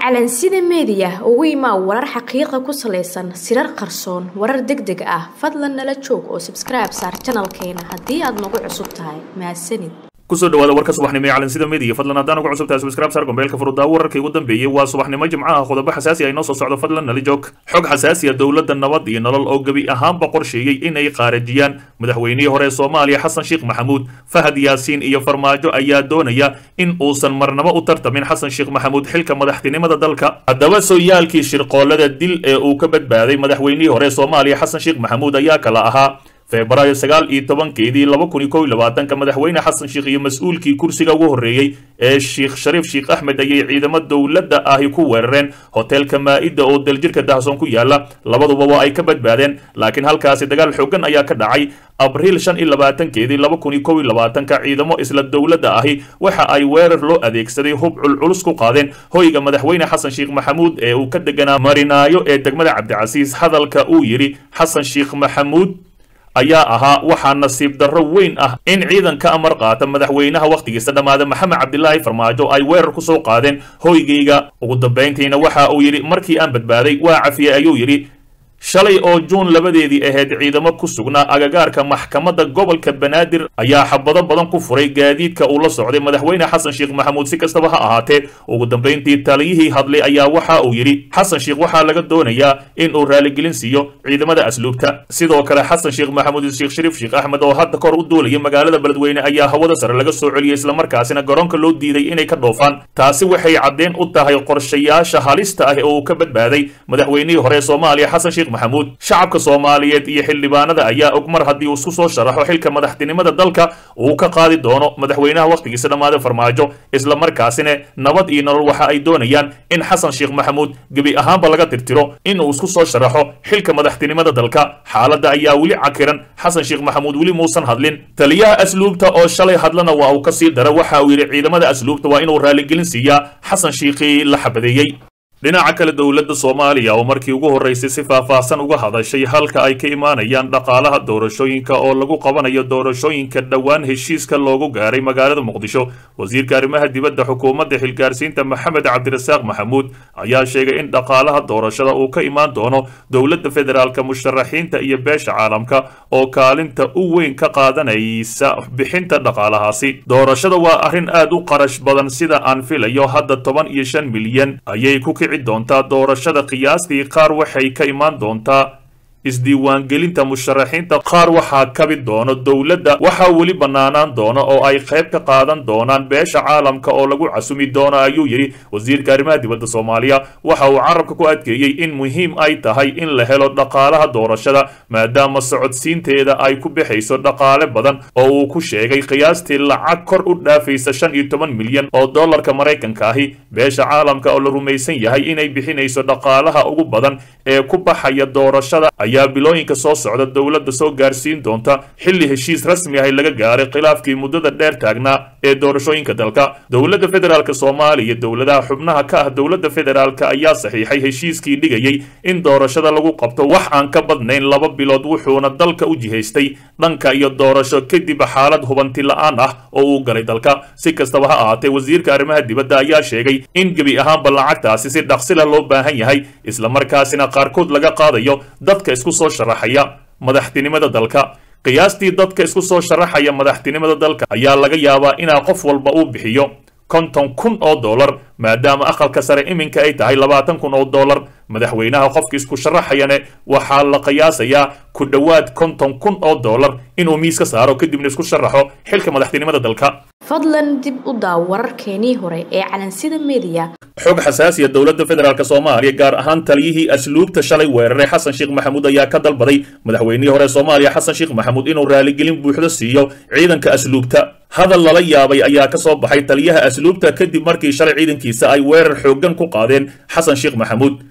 calansida meediya ugu imaa warar xaqiiqa ku salaysan sirar qarsoon warar deg deg ah fadlan nala joog oo sabskribe saar janalkeena haddii aad nagu cusub tahay mahadsanid kusoo dhawaada warka subaxnimo ee calansida media fadlan haddaan ugu cusubtahay subscribe saar gombeelka furudaawo wararkii ugu dambeeyey waa subaxnimo jimcaha qodobo xasaasi ay noo soo socdo fadlan nala joog xog xasaasi ah dowladda nabad iyo nolol oo gebi ahaanba qorsheeyey inay qaarajiyaan madaxweynihii hore ee soomaaliya xasan sheekh maxamuud fahad yaasiin iyo farmaajo ayaa doonaya in uusan marnabo u tartamin xasan sheekh maxamuud xilka madaxtinimada dalka haddaba sooyaalkii shirqoolada dil ee uu ka badbaaday madaxweynihii hore ee soomaaliya xasan sheekh maxamuud ayaa kala ahaa febraayo sagaal iyo tobankeedii laba kun iyo kow iyo labaatanka madaxweyne xasan sheekh iyo mas-uulkii kursiga ugu horreeyey ee sheekh shariif sheekh axmed ayay ciidamo dowladda ahi ku weerareen hoteelka maa-ida oo daljirka dahsoon ku yaala labaduba waa ay ka badbaadeen laakiin halkaasi dagaal xoogan ayaa ka dhacay abriil shan iyo labaatankeedii laba kun iyo kow iyo labaatanka ciidamo isla dowladda ahi waxa ay weerar loo adeegsaday hub culculus ku qaadeen hoyga madaxweyne xasan sheekh maxamuud ee uu ka deganaa marinaayo ee degmada cabdicasiis hadalka uu yidhi xasan sheekh maxamuud ayaa ahaa waxaa nasiib darro weyn ah in ciidanka amar qaata madaxweynaha wakhtigiisa dhammaada maxamed cabdilaahi farmaajo ay weerar ku soo qaadeen hoygayga ugu dambayntiina waxa uu yidhi markii aan badbaaday waa cafiyey ayuu yidhi shalay oo juun labadeedii ahayd ciidamo ku sugnaa agagaarka maxkamadda gobolka banaadir ayaa xabado badan ku furay gaadiidka uu la socday madaxweyne xasan sheekh maxamuud si kastaba ha ahaatee ugu dambayntii taliyihii hadlay ayaa waxa uu yidhi xasan sheekh waxaa laga doonayaa in uu raaligelin siiyo ciidamada asluubta sidoo kale xasan sheekh maxamuud sheekh shariif sheekh axmed oo hadda kor u duulaya magaalada beledweyne ayaa hawada sare laga soo celiyey islamarkaasina garoonka loo diiday inay ka dhoofaan taasi waxay caddeen u tahay qorshayaasha halista ah oo uu ka badbaaday madaxweynihii hore ee soomaaliya xasan sheekh maxamuud shacabka soomaaliyeed iyo xildhibaanada ayaa og mar haddii uu isku soo sharaxo xilka madaxtinimada dalka uu ka qaadi doono madaxweynaha wakhtigiisa dhammaada farmaajo isla markaasina nabad iyo nolol waxa ay doonayaan in xasan sheekh maxamuud gebi ahaanba laga tirtiro inuu isku soo sharaxo xilka madaxtinimada dalka xaaladda ayaa weli cakiran xasan sheekh maxamuud weli muusan hadlin taliyaha asluubta oo shalay hadlana waa uu ka sii dara waxa uu yidhi ciidamada asluubta waa inuu raaligelin siiyaa xasan sheekhii la xabadeeyey dhinaca kale dowladda soomaaliya oo markii ugu horreysay si faahfaahsan uga hadashay halka ay ka imaanayaan dhaqaalaha doorashooyinka oo lagu qabanayo doorashooyinka dhowaan heshiiska loogu gaaray magaalada muqdisho wasiirka arrimaha dibadda xukuumadda xilgaarsiinta maxamed cabdirasaaq maxamuud ayaa sheegay in dhaqaalaha doorashada uu ka imaan doono dowladda federaalka musharaxiinta iyo beesha caalamka oo kaalinta u weyn ka qaadanaysa bixinta dhaqaalahaasi doorashada waa arrin aad u qarash badan sida aan filayo hadda toban iyo shan milyan ayay ku doontaa doorashada qiyaastii qaar waxay ka imaan doontaa isdiiwaangelinta musharaxiinta qaar waxaa kabi doono dowladda waxaa weli bannaanaan doona oo ay qayb ka qaadan doonaan beesha caalamka oo lagu casumi doono ayuu yidhi wasiirka arrimaha dibadda soomaaliya waxa uu carabka ku adkeeyey in muhiim ay tahay in la helo dhaqaalaha doorashada maadaama socodsiinteeda ay ku bixayso dhaqaale badan oo uu ku sheegay qiyaastii lacag kor u dhaafaysa shan iyo toban milyan oo dollarka maraykanka ahi beesha caalamka oo la rumaysan yahay inay bixinayso dhaqaalaha ugu badan ee ku baxaya doorashada ayaa bilooyinka soo socda dowladda soo gaarsiin doonta xilli heshiis rasmi ah laga gaaray khilaafkii muddada dheer taagnaa ee doorashooyinka dalka dowladda federaalk soomaaliya dowladaha xubnaha ka ah dowladda federaalk ayaa saxiixay heshiiskii dhigayay in doorashada lagu qabto wax aan ka badnayn laba bilood wuxuuna dalka u jihaystay dhanka iyo doorasho kadib xaalad hubanti la-aan ah oo uu galay dalka si kastaba ha ahaatee wasiirka arrimaha dibadda ayaa sheegay in gebi ahaanba lacagtaasi si dhaqsila loo baahan yahay islamarkaasina qaarkood laga qaadayo dadka isku soo sharaxaya madaxtinimada dalka qiyaastii dadka isku soo sharaxaya madaxtinimada dalka ayaa laga yaabaa inaa qof walba uu bixiyo konton kun oo dollar maadaama aqalka sare iminka ay tahay labaatan kun oo dollar madaxweynaha qofka isku sharaxayane waxaa la qiyaasayaa ku dhowaad konton kun oo dollar inuu miis ka saaro kadibna isku sharaxo xilka madaxtinimada dalka fadlan dib u daaw wararkeenii hore ee calansida meediya xog xasaasiya dowladda federaalk soomaaliya gaar ahaan taliyihii asluubta shalay weeraray xasan sheekh maxamuud ayaa ka dalbaday madaxweynihii hore soomaaliya xasan sheekh maxamuud inuu raaligelin buuxdo siiyo ciidanka asluubta hadal lala yaabay ayaa ka soo baxay taliyaha asluubta kadib markii shalay ciidankiisa ay weerar xooggan ku qaadeen xasan sheekh maxamuud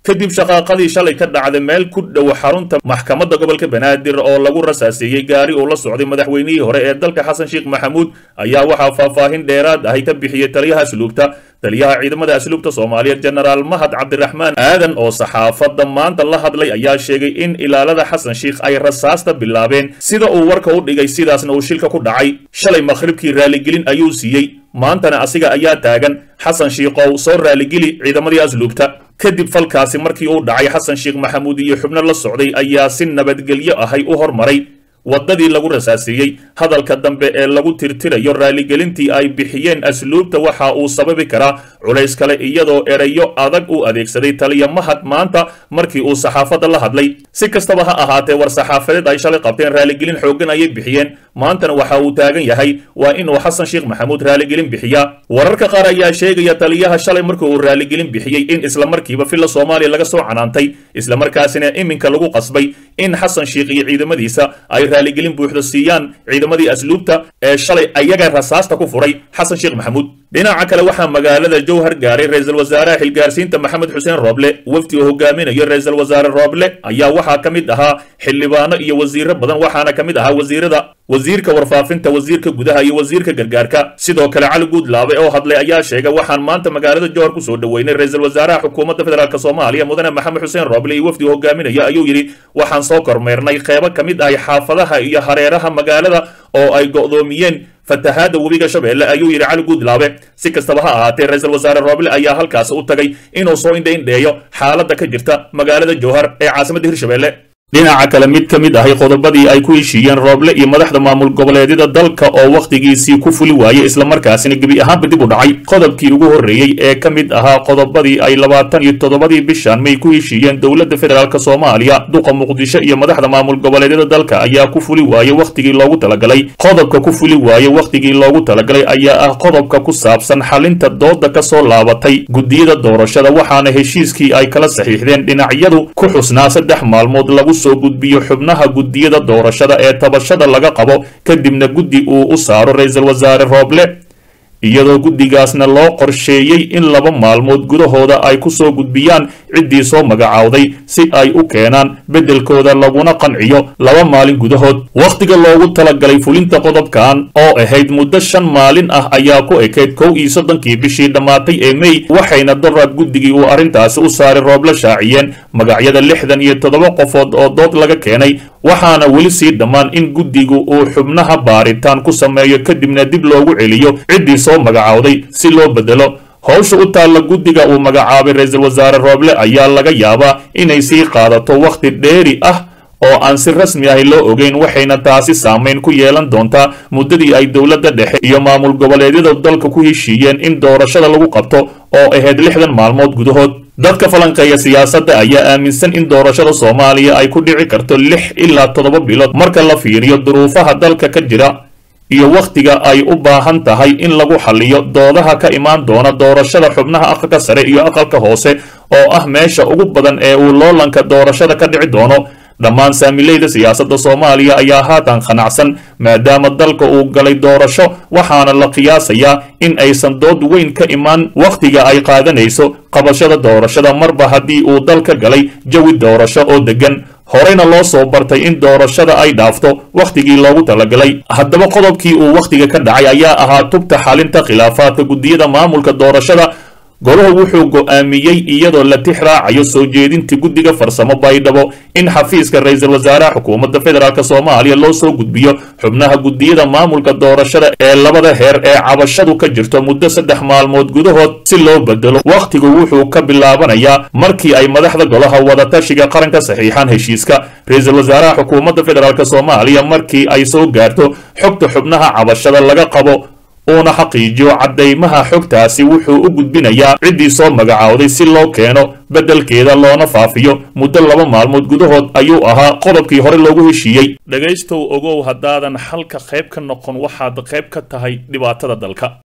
kadib shaqaaqadii shalay ka dhacday meel ku dhow xarunta maxkamadda gobolka banaadir oo lagu rasaaseeyey gaari uu la socday madaxweynihii hore ee dalka xasan sheekh maxamuud ayaa waxaa faahfaahin dheeraad ahi ka bixiyey taliyaha asluubta taliyaha ciidamada asluubta soomaaliyeed jenaraal mahad cabdiraxmaan aadan oo saxaafadda maanta la hadlay ayaa sheegay in ilaalada xasan sheekh ay rasaasta bilaabeen sida uu warka u dhigay sidaasna uu shilka ku dhacay shalay makhribkii raaligelin ayuu siiyey maantana asiga ayaa taagan xasan shiikhow soo raaligeli ciidamadii asluubta kadib falkaasi markii uu dhacay xasan sheekh maxamuud iyo xubno la socday ayaa si nabadgelyo ahay u hormaray waddadii lagu rasaaseeyey hadalka dambe ee lagu tirtirayo raaligelintii ay bixiyeen asluubta waxa uu sababi karaa culays kale iyadoo erayo adag u adeegsaday taliya mahad maanta markii uu saxaafadda la hadlay si kastaba ha ahaatee war saxaafadeed ay shalay qabteen raaligelin xooggan ayay bixiyeen maantana waxa uu taagan yahay waa inuu xasan sheekh maxamuud raaligelin bixiyaa wararka qaar ayaa sheegaya taliyaha shalay markii uu raaligelin bixiyey in islamarkiiba filla soomaaliya laga soo canaantay islamarkaasina iminka lagu qasbay in xasan sheekh iyo ciidamadiisa ay raaligelin buuxda siiyaan ciidamadii asluubta ee shalay ayaga rasaasta ku furay xasan sheekh maxamuud dhinaca kale waxaa magaalada jowhar gaaray ra-iisul wasaaraha xilgaarsiinta maxamed xuseen rooble wafdi uu hogaaminayo ra-iisul wasaare rooble ayaa waxaa ka mid ahaa xildhibaano iyo wasiiro badan waxaana ka mid ahaa wasiirada wasiirka warfaafinta wasiirka gudaha iyo wasiirka gargaarka sidoo kale cali guudlaabe oo hadlay ayaa sheegay waxaan maanta magaalada jowhar kusoo dhoweynay ra-iisul wasaaraha xukuumadda federaalk soomaaliya mudane maxamed xuseen rooble iyo wafdi uu hogaaminayo ayuu yidhi waxaan soo kormeernay qeybo ka mid ahay xaafadaha iyo hareeraha magaalada oo ay go'doomiyeen fatahaada webiga shabeelle ayuu yidhi cali guudlaabe si kastaba ha ahaatee ra-iisul wasaare rooble ayaa halkaasi u tagay inuu soo indhaindheeyo xaaladda ka jirta magaalada jowhar ee caasimadda hirshabeelle dhinaca kale mid ka mid ahay qodobadii ay ku heshiiyeen rooble iyo madaxda maamul goboleedyada dalka oo wakhtigiisii ku fuli waayey islamarkaasina gebi ahaanba dib u dhacay qodobkii ugu horreeyey ee ka mid ahaa qodobadii ay labaatan iyo toddobadii bishan may ku heshiiyeen dowladda federaalk soomaaliya duqa muqdisho iyo madaxda maamul goboleedyada dalka ayaa ku fuli waayey wakhtigii loogu talagalay qodobka ku fuli waayey wakhtigii loogu talagalay ayaa ah qodobka ku saabsan xalinta dooda ka soo laabatay guddiyada doorashada waxaana heshiiskii ay kala saxiixdeen dhinacyadu ku xusnaa saddex maalmood lagu soo gudbiyo xubnaha guddiyada doorashada ee tabashada laga qabo kadibna guddi uu u saaro ra-iisul wasaare rooble iyadoo guddigaasna loo qorsheeyey in laba maalmood gudahooda ay ku soo gudbiyaan ciddii soo magacaawday si ay u keenaan beddelkooda laguna qanciyo laba maalin gudahood wakhtiga loogu talagalay fulinta qodobkan oo ahayd muddo shan maalin ah ayaa ku ekayd kow iyo soddonkii bishii dhammaatay ee mey waxayna daraad guddigii uu arrintaasi u saaray rooble shaaciyeen magacyada lixdan iyo toddoba qofood oo dood laga keenay waxaana weli sii dhammaan in guddigu uu xubnaha baaritaan ku sameeyo kadibna dib loogu celiyo ciddii soo magacaawday si loo beddelo howsha u taalla guddiga uu magacaabay ra-iisul wasaare rooble ayaa laga yaabaa inay sii qaadato wakhti dheeri ah oo aan si rasmi ahi loo ogeyn waxayna taasi saamayn ku yeelan doontaa muddadii ay dowladda dhexe iyo maamul goboleedyada dalka ku heshiiyeen in doorashada lagu qabto oo ahayd lixdan maalmood gudahood dadka falanqeeya siyaasadda ayaa aaminsan in doorashada soomaaliya ay ku dhici karto lix ilaa toddoba bilood marka la fiiriyo duruufaha dalka ka jira iyo wakhtiga ay u baahan tahay in lagu xaliyo doodaha ka imaan doona doorashada xubnaha aqalka sare iyo aqalka hoose oo ah meesha ugu badan ee uu loolanka doorashada ka dhici doono dhammaan saamileyda siyaasadda soomaaliya ayaa haatan qanacsan maadaama dalka uu galay doorasho waxaana la qiyaasayaa in aysan dood weyn ka imaan wakhtiga ay qaadanayso qabashada doorashada marba haddii uu dalka galay jawi doorasho oo deggan horeyna loo soo bartay in doorashada ay dhaafto wakhtigii loogu talagalay haddaba qodobkii uu wakhtiga ka dhacay ayaa ahaa tubta xalinta khilaafaadka guddiyada maamulka doorashada goluhu wuxuu go'aamiyey iyadoo la tix raacayo soo jeedintii guddiga farsamo baydhabo in xafiiska ra-iisul wasaaraha xukuumadda federaalk soomaaliya loo soo gudbiyo xubnaha guddiyada maamulka doorashada ee labada heer ee cabashadu ka jirto muddo saddex maalmood gudahood si loo bedelo wakhtigu wuxuu ka bilaabanayaa markii ay madaxda golaha wadatashiga qaranka saxiixaan heshiiska ra-iisul wasaaraha xukuumadda federaalk soomaaliya markii ay soo gaarto xogta xubnaha cabashada laga qabo uuna xaqiijiyo caddaymaha xogtaasi wuxuu u gudbinayaa ciddii soo magacaawday si loo keeno beddelkeeda loona faafiyo muddo laba maalmood gudahood ayuu ahaa qodobkii hore loogu heshiiyey dhegaystow ogow haddaadan xalka qayb ka noqon waxaad qayb ka tahay dhibaatada dalka